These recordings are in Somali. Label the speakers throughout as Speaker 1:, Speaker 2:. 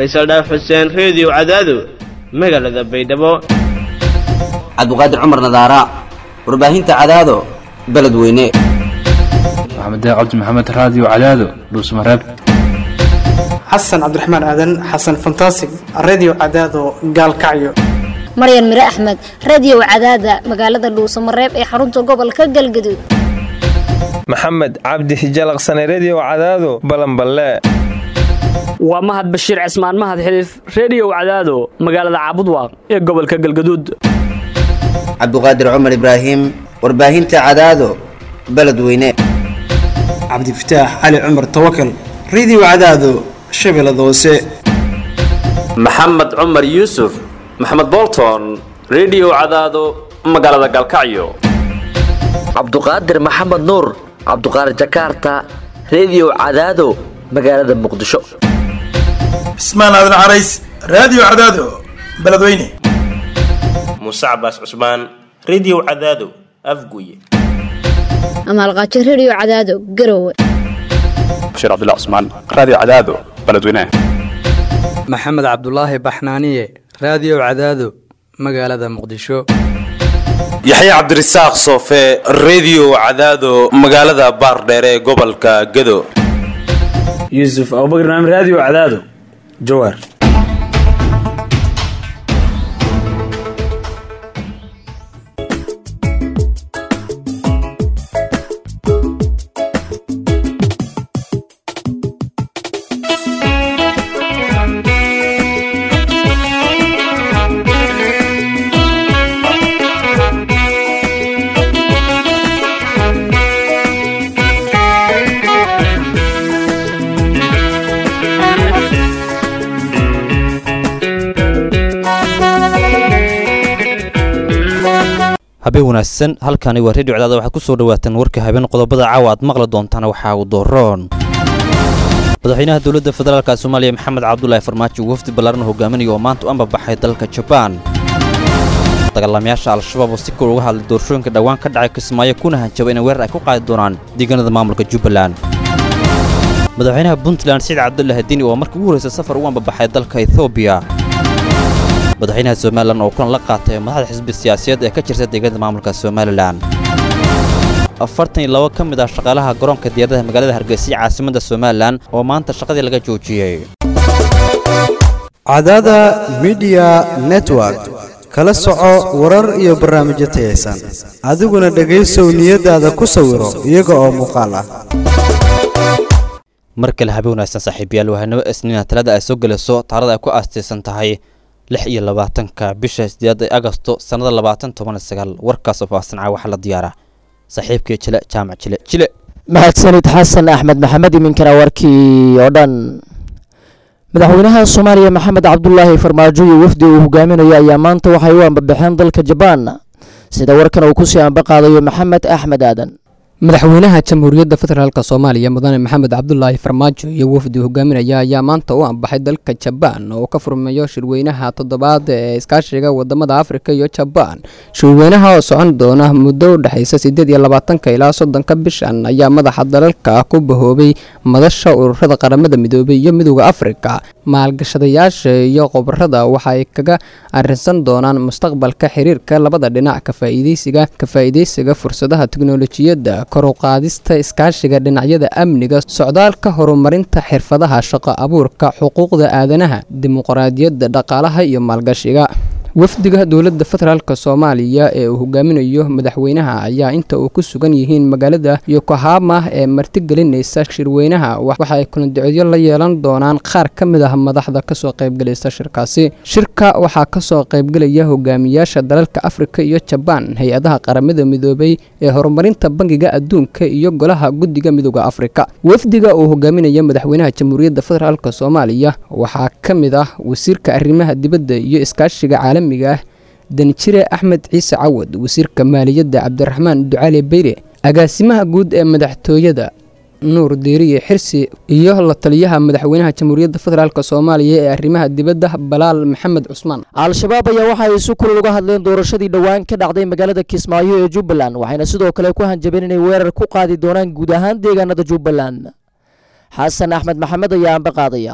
Speaker 1: faysal dhaaf xuseen reediyo cadaado magaalada baydhabo
Speaker 2: cabdiqaadir cumar nadaara warbaahinta cadaado beledweyne
Speaker 3: maxamed cabdi maxamed raadiyo cadaado dhuusmareeb
Speaker 4: xasan cabdiraxmaan aadan xasan fantasig redio cadaado gaalkacyo
Speaker 5: maryan mire axmed radio cadaada magaalada dhuusamareeb ee xarunta gobolka galgaduud
Speaker 6: maxamed cabdi hijalaqsane redio cadaado balanballe
Speaker 7: waa mahad bashiir cismaan mahad xiliif reediyow cadaado magaalada caabudwaaq ee gobolka galgaduud
Speaker 2: cabdiqaadir cumar ibraahim warbaahinta cadaado beledweyne
Speaker 4: cabdifataax cali cumar tawakal redio cadaado shabeellada hoose
Speaker 8: maxamed cumar yuusuf maxamed bolton redio cadaado magaalada galkacyo
Speaker 9: cabduqaadir maxamed nuur cabduqaadir jakaarta redio cadaado magaalada muqdisho
Speaker 10: cismaan aadan carays raadiyo cadaado beledweyne
Speaker 11: muuse cabaas cusmaan redio cadaado afguye
Speaker 5: amaalqaajo redio cadaado garowe
Speaker 12: bashiir cabdilla cusmaan raadiyo cadaado beledweyne
Speaker 13: maxamed cabdulaahi baxnaaniye raadiyo cadaado magaalada muqdisho
Speaker 14: yaxya cabdirasaaq soofe redio cadaado magaalada baardheere ee gobolka gado
Speaker 15: yuusuf abubakr naam raadiyo cadaado jawaar
Speaker 16: habeen wanaagsan halkani waa redio cadaada waxaad ku soo dhawaataan warka habeen qodobada caawa aad maqli doontaan waxaa uu dooroon madaxweynaha dowladda federaalka soomaaliya maxamed cabdulaahi farmaajo wafdi ballaaran hogaaminaya oo maanta u ambabaxay dalka jabaan dagaalamayaasha al-shabaab oo si kor uga hadlay doorashooyinka dhowaan ka dhacay kismaayo kuna hanjaba inay weerar ay ku qaadi doonaan deegaanada maamulka jubbaland madaxweynaha puntland siciid cabdulla hadiini oo markii ugu horraysa safar ugu ambabaxay dalka ethoobiya madaxweynaha somalilan oo kulan la qaatay madaxda xisbi siyaasadeed ee ka jirta deegaanada maamulka somalilan afartan iyo labo ka mid ah shaqaalaha garoonka diyaaradaha magaalada hargeysa caasimadda somalilan oo maanta shaqadii laga joojiyey
Speaker 17: cadaada midiya network kala soco warar iyo barnaamijyo tayaysan adiguna dhegaysow niyadaada ku sawiro iyaga oo muuqaal ah
Speaker 16: mar kale habe wanaagsan saaxiibayaal wahanimo isniina talada ay soo gelayso taarada ay ku aastaysan tahay lix iyo labaatanka bisha sideeda agosto sannada labaatan toban sagaal warkaasoo faahsanca waxaa la diyaara saaxiibkii jile jaamac jile jile
Speaker 18: mahadsanid xasan axmed maxamed iminkana warkii oo dhan madaxweynaha soomaaliya maxamed cabdulaahi farmaajo iyo wafdi uu hogaaminayo ayaa maanta waxay u ambabaxeen dalka jabaan sida warkan uu kusii ambaqaadayo maxamed axmed aadan
Speaker 19: madaxweynaha jamhuuriyadda federaalk soomaaliya mudane maxamed cabdulaahi farmaajo iyo wafdi hogaaminaya ayaa maanta u ambaxay dalka jabaan oo ka furmayo shirweynaha toddobaad ee iskaashiga wadamada afrika iyo jabaan shirweynaha oo socon doona muddo u dhexaysa sideed iyo labaatanka ilaa soddonka bishan ayaa madaxa dalalka ku bahoobay madasha ururada qaramada midoobay iyo midooda afrika maalgashadayaasha iyo qobarada waxaay kaga arinsan doonaan mustaqbalka xiriirka labada dhinac kafaaideysiga ka-faa'iideysiga fursadaha teknolojiyadda koruqaadista iskaashiga dhinacyada amniga socdaalka horumarinta xirfadaha shaqo abuurka xuquuqda aadanaha dimuqraadiyadda dhaqaalaha iyo maalgashiga wafdiga dowladda federaalk soomaaliya ee uu hogaaminayo madaxweynaha ayaa inta uu ku sugan yihiin magaalada yokohama ee martigelinaysa shirweynaha waxa ay kulanducodyo la yeelan doonaan qaar ka mid ah madaxda kasoo qaybgelaysa shirkaasi shirka waxaa kasoo qaybgelaya hogaamiyaasha dalalka afrika iyo jabaan hay-adaha qaramada midoobay ee horumarinta bangiga adduunka iyo golaha guddiga midooda afrika wafdiga uu hogaaminaya madaxweynaha jamhuuriyadda federaalk soomaaliya waxaa ka mid ah wasiirka arrimaha dibadda iyo iskaashiga caalami ah danjire axmed ciise cawad wasiirka maaliyadda cabdiraxmaan ducaale beyre agaasimaha guud ee madaxtooyada nuur diiriye xirsi iyo la taliyaha madaxweynaha jamhuuriyadda federaalk soomaaliya ee arrimaha dibadda balaal maxamed cusmaan
Speaker 18: al-shabaab ayaa waxa ay si kulul uga hadleen doorashadii dhowaan ka dhacday magaalada kismaayo ee jubbaland waxayna sidoo kale ku hanjabeen inay weerar ku qaadi doonaan guud ahaan deegaanada jubbaland xasan axmed maxamed ayaa amba qaadaya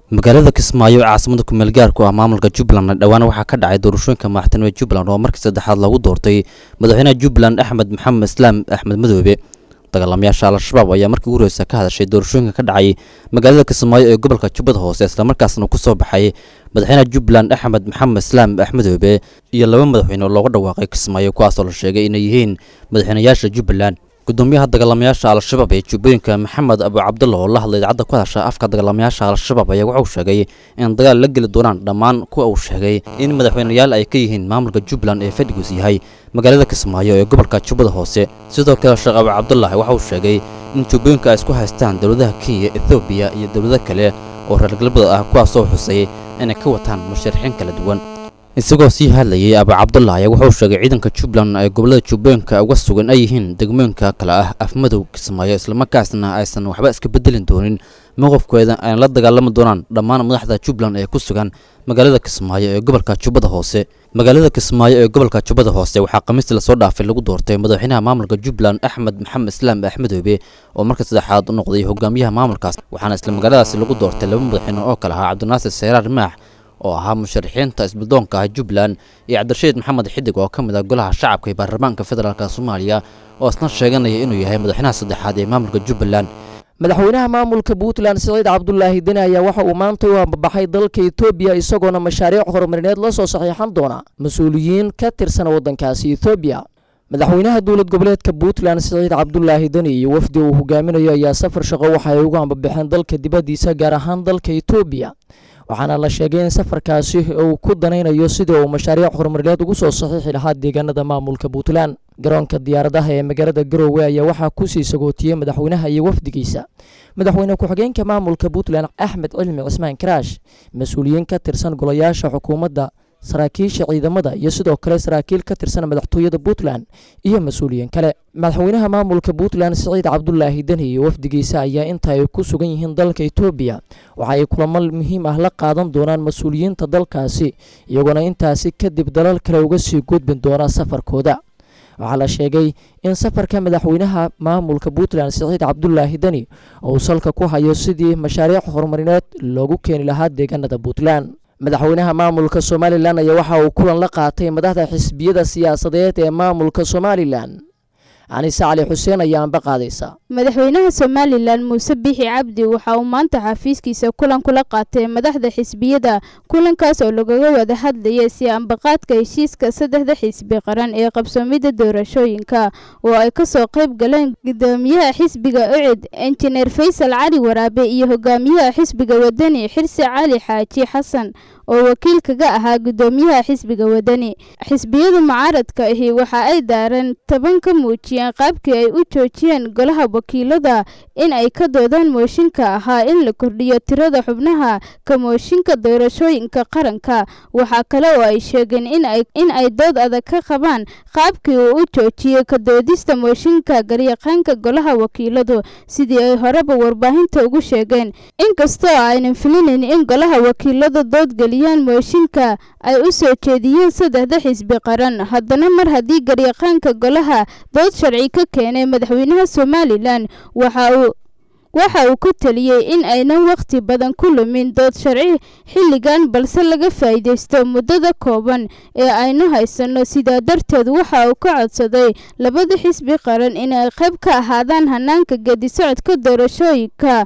Speaker 16: magaalada kismaayo ee caasimada kumeel gaarku ah maamulka jubbaland dhowaan waxaa ka dhacay doorashooyinka madaxtinimada jubbaland oo markii saddexaad lagu doortay madaxweynaha jubbaland axmed maxamed islaam axmed madoobe dagaalamayaasha al-shabaab ayaa markii ugu horeysa ka hadashay doorashooyinka ka dhacay magaalada kismaayo ee gobolka jubbada hoose islamarkaasna ku soo baxay madaxweynaha jubbaland axmed maxamed islaam axmedoobe iyo laba madaxweyne oo looga dhawaaqay kismaayo kuwaasoo la sheegay inay yihiin madaxweynayaasha jubbaland gudoomiyaha dagaalamayaasha al-shabaab ee jubbooyinka maxamed abu cabdulla oo la hadlay idaacadda ku hadasha afka dagaalamayaasha al-shabaab ayaa wuxuu sheegay in dagaal la geli doonaan dhammaan kuwa uu sheegay in madaxweyneyaal ay ka yihiin maamulka jubbaland ee fadhigiis yahay magaalada kismaayo ee gobolka jubbada hoose sidoo kale sheekh abu cabdullahi waxa uu sheegay in jubbooyinka ay isku haystaan dowladaha kenya ethoobiya iyo dowlado kale oo reer galbeed ah kuwaasoo xusay inay ka wataan musharaxiin kala duwan isagoo sii hadlayay abu cabdullah ayaa wuxuu sheegay ciidanka jubbaland ay gobolada jubbooyinka uga sugan ay yihiin degmooyinka kale ah afmadow kismaayo islamarkaasna aysan waxba iska bedelin doonin mowqifkeeda ayna la dagaalami doonaan dhammaan madaxda jubbaland ee ku sugan magaalada kismaayo ee gobolka jubbada hoose magaalada kismaayo ee gobolka jubbada hoose waxaa khamiistii lasoo dhaafay lagu doortay madaxweynaha maamulka jubbaland axmed maxamed islaam axmedoobe oo marka saddexaad u noqday hogaamiyaha maamulkaas waxaana isla magaaladaasi lagu doortay laba madaxweyne oo kale ahaa cabdinaasir seyraar maax oo ahaa musharaxiinta isbuldoonka ah jubbaland iyo cabdirashiid maxamed xidig oo ka mid ah golaha shacabka ee baarlamaanka federaalk soomaaliya oo isna sheeganaya inuu yahay madaxweynaha saddexaad ee maamulka jubbaland
Speaker 18: madaxweynaha maamulka puntland siciid cabdulaahi deni ayaa waxa uu maanta u ambabaxay dalka etoobiya isagoona mashaariic horumarineed la soo saxiixan doona mas-uuliyiin ka tirsan waddankaasi etoobiya madaxweynaha dowlad goboleedka puntland siciid cabdulaahi deni iyo wafdi uu hogaaminayo ayaa safar shaqo waxa ay ugu ambabaxeen dalka dibaddiisa gaar ahaan dalka etoobiya waxaana la sheegay in safarkaasi uu ku danaynayo sidii uu mashaariic horumarineed ugu soo saxiixi lahaa deegaanada maamulka puntland garoonka diyaaradaha ee magaalada garowe ayaa waxaa kusii sagootiyey madaxweynaha iyo wafdigiisa madaxweyne ku-xigeenka maamulka puntland axmed cilmi cismaan karaash mas-uuliyiin ka tirsan golayaasha xukuumadda saraakiisha ciidamada iyo sidoo kale saraakiil ka tirsan madaxtooyada puntland iyo mas-uuliyiin kale madaxweynaha maamulka puntland siciid cabdulaahi deni iyo wafdigiisa ayaa inta ay ku sugan yihiin dalka etoobiya waxa ay kulamo muhiim ah la qaadan doonaan mas-uuliyiinta dalkaasi iyagoona intaasi kadib dalal kale uga sii gudbin doona safarkooda waxaa la sheegay in safarka madaxweynaha maamulka puntland siciid cabdulaahi deni uu salka ku hayo sidii mashaariic horumarineed loogu keeni lahaa deegaanada puntland madaxweynaha maamulka somalilan ayaa waxa uu kulan la qaatay madaxda xisbiyada siyaasadeed ee maamulka somalilan anise cali xuseen ayaa anba qaadaysa
Speaker 20: madaxweynaha somalilan muuse bixi cabdi waxa uu maanta xafiiskiisa kulan kula qaatay madaxda xisbiyada kulankaas oo lagaga wada hadlayay si ambaqaadka heshiiska saddexda xisbi qaran ee qabsoomida doorashooyinka oo ay kasoo qayb galeen gudoomiyaha xisbiga ucid injineer faysal cali waraabe iyo hogaamiyaha xisbiga wadani xirsi cali xaaji xasan oo wakiil kaga ahaa gudoomiyaha xisbiga wadani xisbiyada mucaaradka ahi waxa ay daareen toban ka muujiyeen qaabkii ay u joojiyeen golaha wakiilada in ay ka doodaan mooshinka ahaa in la kordhiyo tirada xubnaha ka mooshinka doorashooyinka qaranka waxaa kale oo ay sheegeen in ay dood adag ka qabaan qaabkii uu u joojiyey ka doodista mooshinka garyaqaanka golaha wakiiladu sidii ay horeba warbaahinta ugu sheegeen inkastoo aynan filinayn in golaha wakiilada doodgeliya mooshinka ay u soo jeediyeen saddexda xisbi qaran haddana mar haddii garyaqaanka golaha dood sharci ka keenay madaxweynaha somalilan waxa uu waxa uu ku taliyey in aynan wakhti badan ku lumin dood sharci xilligan balse laga faa'iidaysto muddada kooban ee aynu haysanno sidaa darteed waxa uu ka codsaday labada xisbi qaran inay qayb ka ahaadaan hanaanka gedisocodka doorashooyinka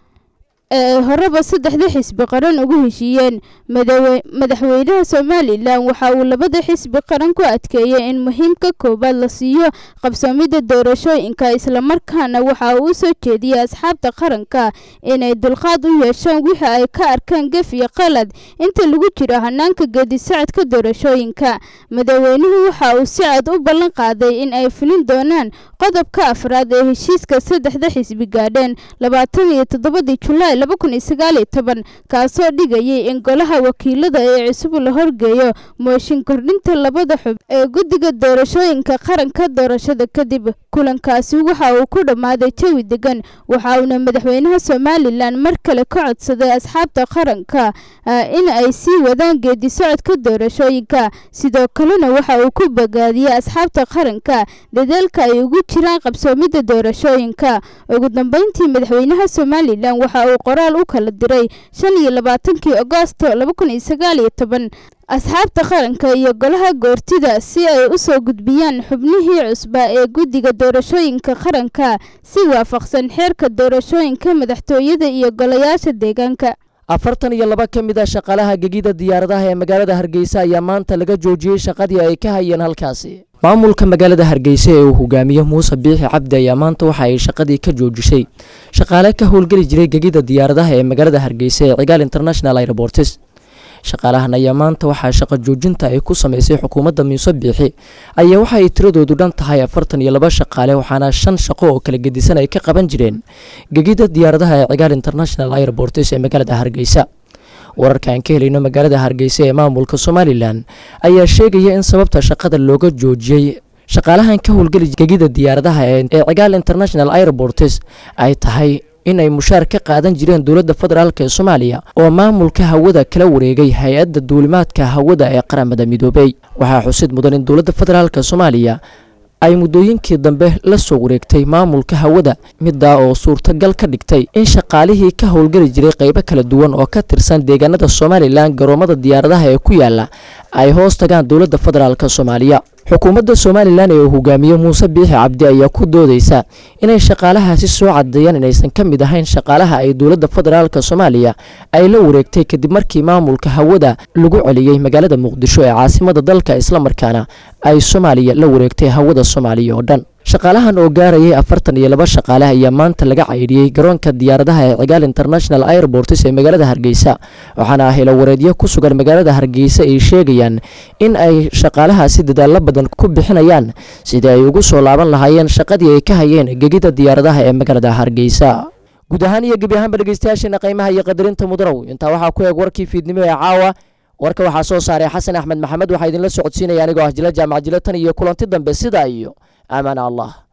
Speaker 20: ee horeba saddexda xisbi qaran ugu heshiiyeen madaxweynaha somalilan waxa uu labada xisbi qaran ku adkeeyey in muhiimka koowaad la siiyo qabsoomida doorashooyinka islamarkaana waxa uu u soo jeediyey asxaabta qaranka inay dulqaad u yeeshaan wixii ay ka arkaan gef iyo qalad inta lagu jiro hanaanka geedisocodka doorashooyinka madaxweynuhu waxa uu si cad u ballan qaaday in ay fulin doonaan qodobka afraad ee heshiiska saddexda xisbi gaadheen labaatan iyo toddobadii julaay laba kun iyo sagaal iyo toban kaasoo dhigayay in golaha wakiilada ee cusub la horgeeyo mooshin kordhinta labada xub ee guddiga doorashooyinka qaranka doorashada kadib kulankaasi waxa uu ku dhammaaday jawi degan waxa uuna madaxweynaha somalilan mar kale ka codsaday asxaabta qaranka in ay sii wadaan geedi socodka doorashooyinka sidoo kalena waxa uu ku bogaadiyey asxaabta qaranka dadaalka ay ugu jiraan qabsoomidda doorashooyinka ugu dambeyntii madaxweynaha somalilan waxa uu qoraal u kala diray shan iyo labaatankii agoosto laba kun iyo sagaal iyo toban asxaabta qaranka iyo golaha goortida si ay u soo gudbiyaan xubnihii cusba ee guddiga doorashooyinka qaranka si waafaqsan xeerka doorashooyinka madaxtooyada iyo golayaasha deegaanka
Speaker 18: afartan iyo laba ka mid a shaqaalaha gegida diyaaradaha ee magaalada hargeysa ayaa maanta laga joojiyey shaqadii ay ka hayeen halkaasi maamulka magaalada hargeysa ee uu hogaamiye muuse biixi cabdi ayaa maanta waxa ay shaqadii ka joojisay shaqaale ka howlgeli jiray gegida diyaaradaha ee magaalada hargeysa ee cigaal international airports shaqaalahan ayaa maanta waxaa shaqo joojinta ay ku sameysay xukuumadda muuse biixi ayaa waxa ay tiradoodu dhan tahay afartan iyo laba shaqaale waxaana shan shaqo oo kala gedisan ay ka qaban jireen gegida diyaaradaha ee cigaal international airports ee magaalada hargeysa wararka aan ka helayno magaalada hargeysa ee maamulka somalilan ayaa sheegaya in sababta shaqada looga joojiyey shaqaalahan ka howlgeli gegida diyaaradaha ee cigaal international airports ay tahay in ay mushaar ka qaadan jireen dowladda federaalk ee soomaaliya oo maamulka hawada kala wareegay hay-adda duulimaadka hawada ee qaramada midoobey waxaa xusid mudan in dowladda federaalk soomaaliya ay muddooyinkii dambe la soo wareegtay maamulka hawada middaa oo suurtagal ka dhigtay in shaqaalihii ka howlgeli jiray qaybo kala duwan oo ka tirsan deegaanada somalilan garoomada diyaaradaha ee ku yaala ay hoos tagaan dowladda federaalk soomaaliya xukuumadda somalilan ee uu hogaamiye muuse biixi cabdi ayaa ku doodeysa inay shaqaalahaasi soo cadeeyaan inaysan ka mid ahayn shaqaalaha ay dowladda federaalk soomaaliya ay la wareegtay kadib markii maamulka hawada lagu celiyey magaalada muqdisho ee caasimada dalka islamarkaana ay soomaaliya la wareegtay hawada soomaaliya oo dhan shaqaalahan oo gaarayay afartan iyo laba shaqaale ayaa maanta laga caydhiyey garoonka diyaaradaha ee cigaal international airports ee magaalada hargeysa waxaana helo wareedyo ku sugan magaalada hargeysa ay sheegayaan in ay shaqaalahaasi dadaallo badan ku bixinayaan sidii ay ugu soo laaban lahaayeen shaqadii ay ka hayeen gegida diyaaradaha ee magaalada hargeysa guud ahaan iyo gebi ahaanba dhegeystayaasheena qiimaha iyo qadarinta mudanow intaa waxaa ku eeg warkii fiidnimo ee caawa warka waxaa soo saaray xasan axmed maxamed waxaa idinla socodsiinaya anigoo ah jila jaamac jila tan iyo kulanti dambe sidaa iyo aamaan allah